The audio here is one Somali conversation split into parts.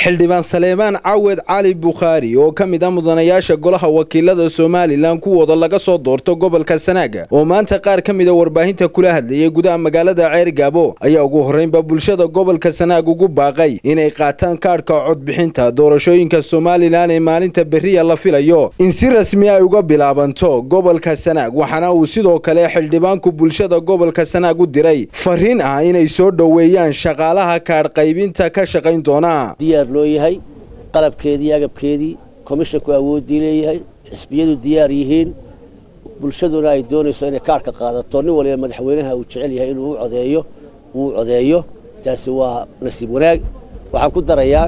xildhibaan saleebaan cawed cali bukhaari oo ka mid ah mudanayaasha golaha wakiilada somalilan kuwooda laga soo doorto gobolka sanaaga oo maanta qaar ka mida warbaahinta kula hadlayay gudaha magaalada ceergaabo ayaa ugu horreynba bulshada gobolka sanaag ugu baaqay inay qaataan kaadhka codbixinta doorashooyinka somalilan ee maalinta beriya la filayo in si rasmi ay uga bilaabanto gobolka sanaag waxaana uu sidoo kale xildhibaanku bulshada gobolka sanaag u diray fariin ah inay soo dhoweeyaan shaqaalaha kaadh qaybinta ka shaqayn doona diyaar loo yahay qalabkeedii agabkeedii komishanku awooddii leeyahay xisbiyadu diyaar yihiin bulshaduna ay doonayso inay kaarhka qaadato nin waliba madaxweynaha uu jecel yahay inuu u codeeyo uu codeeyo taasi waa nasiib wanaag waxaan ku darayaa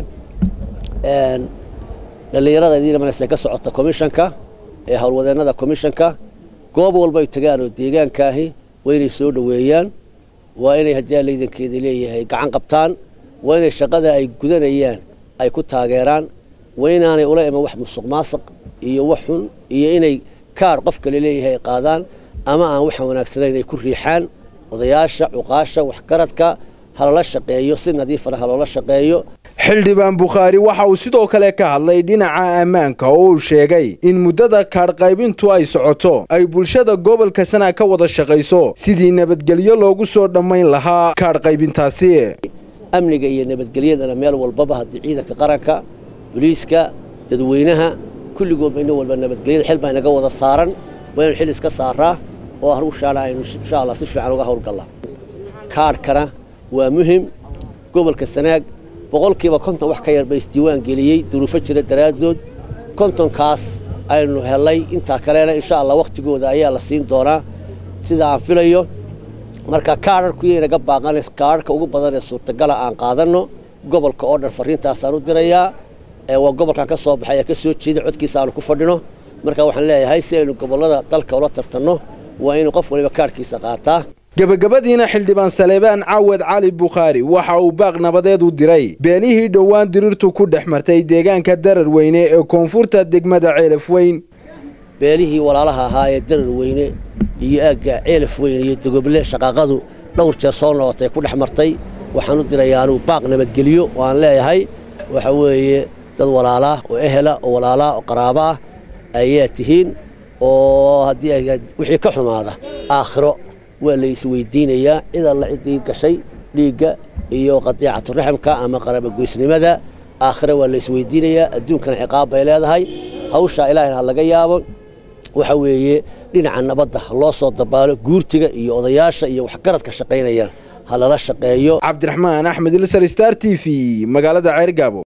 dhallinyarada idiina manase ka socota komishanka ee howlwadeennada komishanka goob walba ay tagaan oo deegaankaahi waa inay soo dhoweeyaan waa inay haddii allaydankeeda leeyahay gacan qabtaan waa inay shaqada ay gudanayaan ay ku taageeraan waa inaanay ula iman wax musuq maasuq iyo wax xun iyo inay kaadh qof kale leeyahay ay qaadaan ama aan waxaan wanaagsanayn ay ku riixaan odayaasha cuqaasha waxgaradka halala shaqeeyo si nadiifana haloola shaqeeyo xildhibaan bukhaari waxa uu sidoo kale ka hadlay dhinaca ammaanka oo uu sheegay in muddada kaadh qaybintu ay socoto ay bulshada gobolka sanaag ka wada shaqayso sidii nabadgelyo loogu soo dhammayn lahaa kaadh qaybintaasi amniga iyo nabadgelyadana meel walbaba haddii ciidanka qaranka boliiska dadweynaha kulligoodba ina walba nabadgelyada xil baa inaga wada saaran waa inaynu xil iska saaraa oo hawshaana aynu insha allah si fiican uga howlgallaa kaadhkana waa muhim gobolka sanaag boqolkiiba konton wax ka yar ba isdiiwaan geliyey duruufo jira daraaddood kontonkaas aynu helay intaa kalena insha allah wakhtigooda ayaa la siin doonaa sida aan filayo marka kaadharkuyo inaga baaqan kaadharka ugu badan ee suurtagala aan qaadanno gobolka oo dhan fariintaasaan u dirayaa waa gobolkan ka soo baxay ee ka soo jeeda codkiisa aanu ku fadhino marka waxaan leeyahay si aynu gobollada dalka ula tartanno waa inuu qof waliba kaadhkiisa qaataa gebagabadiina xildhibaan saleebaan cawed cali bukhaari waxa uu baaq nabadeed u diray beenihii dhowaan diriirtu ku dhex martay deegaanka darar weyne ee koonfurta degmada ceelaf weyn beelihii walaalaha ahaa ee darar weyne iyo aagga ceelaf weyn iyo dogoble shaqaaqadu dhowr jeer soo noqotay ku dhex martay waxaan u dirayaa anuu baaq nabadgelyo oo aan leeyahay waxa weeye dad walaalaa oo ehela oo walaalaa oo qaraaba ah ayaa tihiin oo haddii wixii ka xumaada aakhiro waa la isweydiinayaa cid alla ciddii gashay dhiigga iyo qadiicaturaximka ama qarabagoysnimada aakhire waa la isweydiinayaa adduunkana ciqaab bay leedahay hawshaa ilaahayna ha laga yaabo waxa weeye dhinaca nabadda loo soo dabaalo guurtiga iyo odayaasha iyo waxgaradka shaqaynayaan ha lala shaqeeyo cabdiraxmaan axmed ilsar star t v magaalada ceergaabo